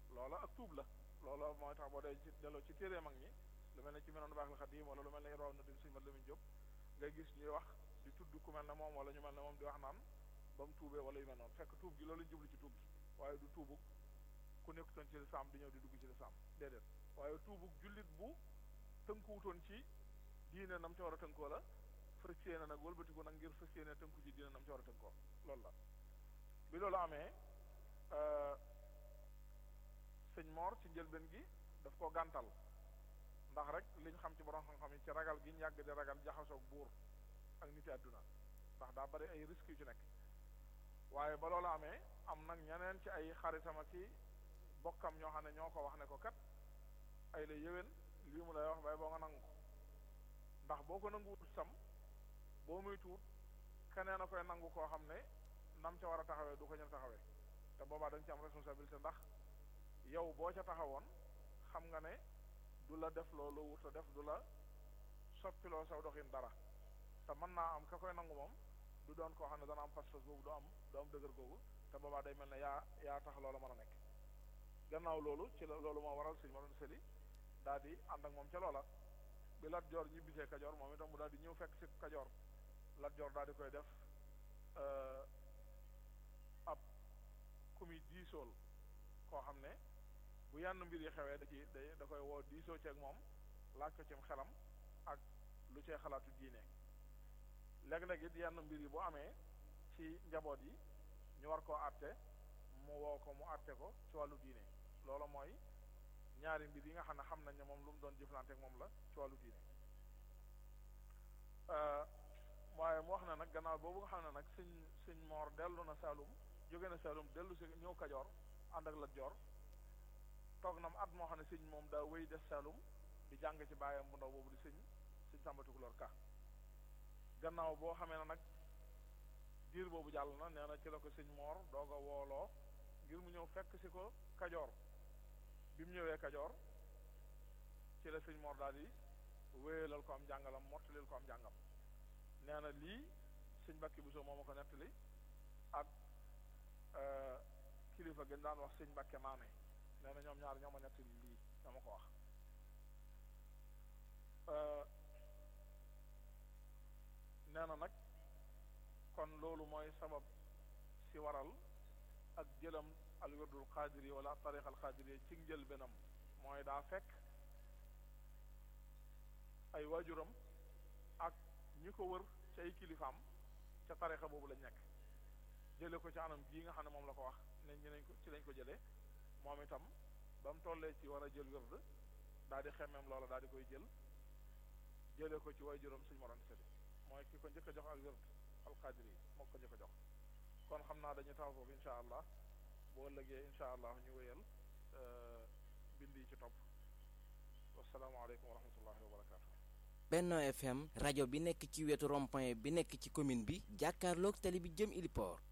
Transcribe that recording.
loola ak tuub la loola mooy tax boo dee ci delloo ci téere mag ñi lu mel ne ci menoon baax la xadim wala lu mel ne raw na di suñu mat Lamin Jóob ngay gis ñuy wax di tudd ku mel ne moom wala ñu mel ne moom di wax naan ba mu tuubee wala yu mel noonu fekk tuub gi loolu jublu ci tuub gi waaye du tuubug ku nekkutoon ci lislaam di ñëw di dugg ci lislaam déedéet waaye tuubug jullit bu tënkuwutoon ci diine nam ca war a tënkoo la fas yéene nag wëlbatiku nag ngir fas yéene tënku ci diine nam ca war a tënkoo loolu la bi loolu amee sëñ Mor ci njëlbeen gi daf koo gàntal ndax rek liñ xam ci borom xam-xam yi ci ragal gi ñu yàgg di ragal jaxasoog buur ak niti àdduna ndax daa bari ay risques yu ci nekk waaye ba loolu amee am nag ñeneen ci ay xaritam ak i bokkam ñoo xam ne ñoo ko wax ne ko kat ay la yéwén lii mu lay wax bay boo nga nangu ko ndax boo ko nanguwut sam boo muy tuut keneen a koy nangu koo xam ne nam ca war a taxawee du ko ñën taxawee te boobaa dañ ci am responsabilité ndax yow boo ca taxawoon xam nga ne du la def loolu wut a def du la soppiloo saw doxin dara te mën naa am ka koy nangu moom du doon koo xam ne dana am pas-pas boobu du am du am dëgër googu te boobaa day mel ne yaa yaa tax loola mën a nekk gannaaw loolu ci la loolu moo waral sëñ Moroon Sëli daal di ànd ak moom ca loola bi Lat Joor ñibbisee Kajoor moom itam mu daal di ñëw fekk si Kajoor Lat Joor daal di koy def ab ku muy diisool koo xam ne bu yenn mbir yi xewee da ci da da koy woo diisoo ceeg moom laaj ko cim xelam ak lu cee xalaatu diine léeg-léeg it yenn mbir yi bu amee ci njaboot yi ñu war koo àtte mu woo ko mu àtte ko ci wàllu diine loolu mooy ñaari mbir yi nga xam ne xam nañ ne moom lu mu doon jëflante ak moom la ci wàllu diine waaye mu wax ne nag gannaaw boobu nga xam ne nag sëñ sëñ moor dellu na Saalum jóge na Saalum dellu si ñëw Kajoor ànd ak Lat Joor toog na mu at moo xam ne sëñ moom daa wéy des Saalum di jàng ci baayam bu ndaw boobu di sëñ sëñ Sàmba Tukulóor Ka gannaaw boo xamee ne nag diir boobu jàll na nee na ci la ko sëñ moor doog a wooloo ngir mu ñëw fekk si ko Kajoor bi mu ñëwee Kajoor ci la sëñ moor daal di wéyalal ko am jàngalam mottalil ko am jàngam nee na lii sëñ Mbàkke Buso moo ma ko nettali ak kilifa gën daan wax sëñ Mbàkke Maane nee na ñoom ñaar ñoo ma nettali lii ñoo ma ko wax nee na nag kon loolu mooy sabab si waral ak jëlam al wirdul xaadiri wala tariq al xaadiri ci njël benam mooy daa fekk ay waajuram ak ñi ko wër ci ay kilifaam ca tarixa boobu lañ nekk jële ko ci anam bii nga xam ne moom la ko wax ne ñu nañ ko ci lañ ko jëlee moom itam ba mu tollee ci war a jël wird daal di xemmeem loola daal di koy jël jële ko ci waajuram suñu moron seli mooy ki ko njëkk a jox al wird al qadir yi moo ko njëkk a jox kon xam naa dañu taw foofu insha allah boo ëllëgee insha allah ñu wéyal bind yi ci topp wasalaamaaleykum wa rahmatullahi wa barakatu Benno FM rajo bi nekk ci wetu rond-point bi nekk ci commune bi jàkkaarloog tali bi jëm Iliport